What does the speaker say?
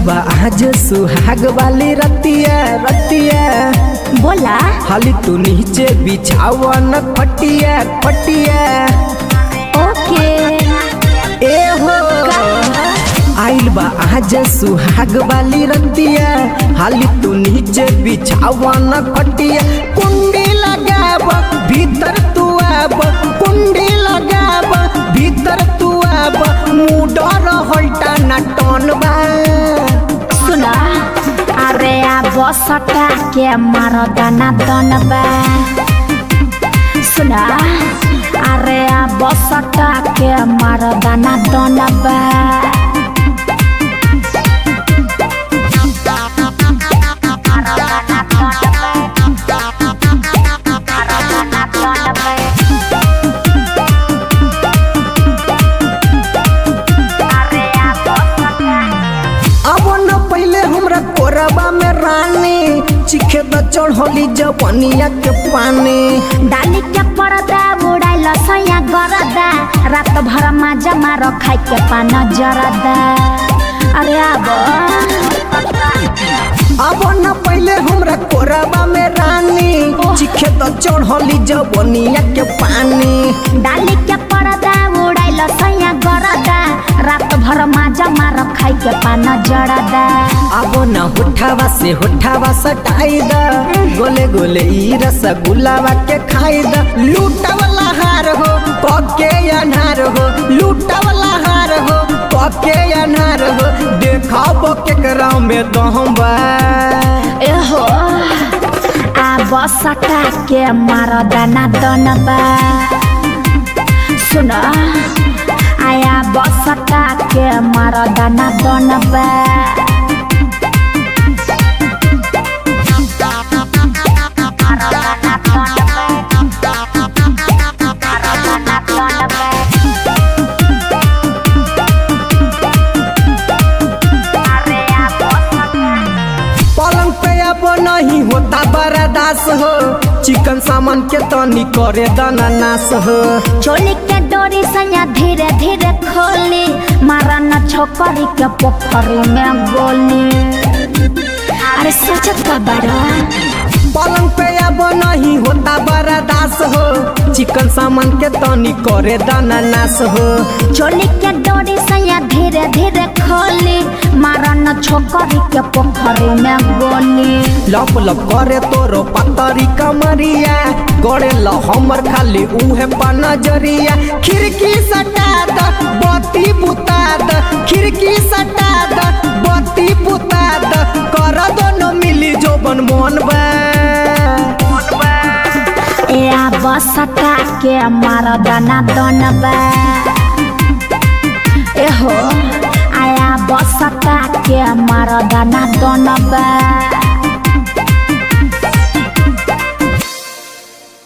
बा आज सुहाग वाली रतिया रतिया बोला हाली तू नीचे बिछावन खटिया खटिया ओके ए हो आइल बा आज सुहाग वाली रतिया हाली तू नीचे बिछावन खटिया कुंडी लगाब भीतर तू आब कुंडी लगाब भीतर तू आब मुडर हल्टा ना टन बा सुना अरे आ बसटा के मारो दाना दनबा सुना अरे आ बसटा के मारो दाना दनबा अब न पहले हमरा कोरबा में रानी चिखे द चढ़ली जवनिया के पानी डाली के परदा उड़ाइल सया गरदा रात भर माजा मारो खाइ के पान जरदा अरे आब अब न पहले हमरा कोरबा में रानी चिखे द चढ़ली जवनिया के पानी डाली के परदा उड़ाइल सया गरदा रात भर माजा मारो खाइ के पान जरदा अब न होठावा से होठावा सटाई द गोले गोले ई रसगुल्लावा के खाई द लूटवला हार हो पके अनार हो लूटवला हार हो पके अनार हो देखाब केकरा में दहम बा एहो आ बसटा के मारो दाना दनबा सुन आया बसटा के मारो दाना दनबा पलंग पे अब नहीं होता बर्दाश्त हो चिकन सामान के तनी करे दाना नाश हो चोली के डोरी सया धीरे धीरे खोली मारा न छोकरी के पोखरी में गोली अरे सोचत का बड़ा पलंग पे अब नहीं होता बर्दाश्त हो चिकन सामान के तनी करे दाना नाश हो चोली के डोरी सया धीरे धीरे खोली मारा न छोकरी के पोखरी में गोली लप लप करे तोरो पतरी कमरिया गड़े ल हमर खाली उहे नजरिया खिड़की सटा द बत्ती बुता द खिड़की सटा द बत्ती बुता द कर दोनों मिली जोबन मन बा ए आ बसटा के मारा दाना दनबा एहो आया बसटा के मारा दाना दनबा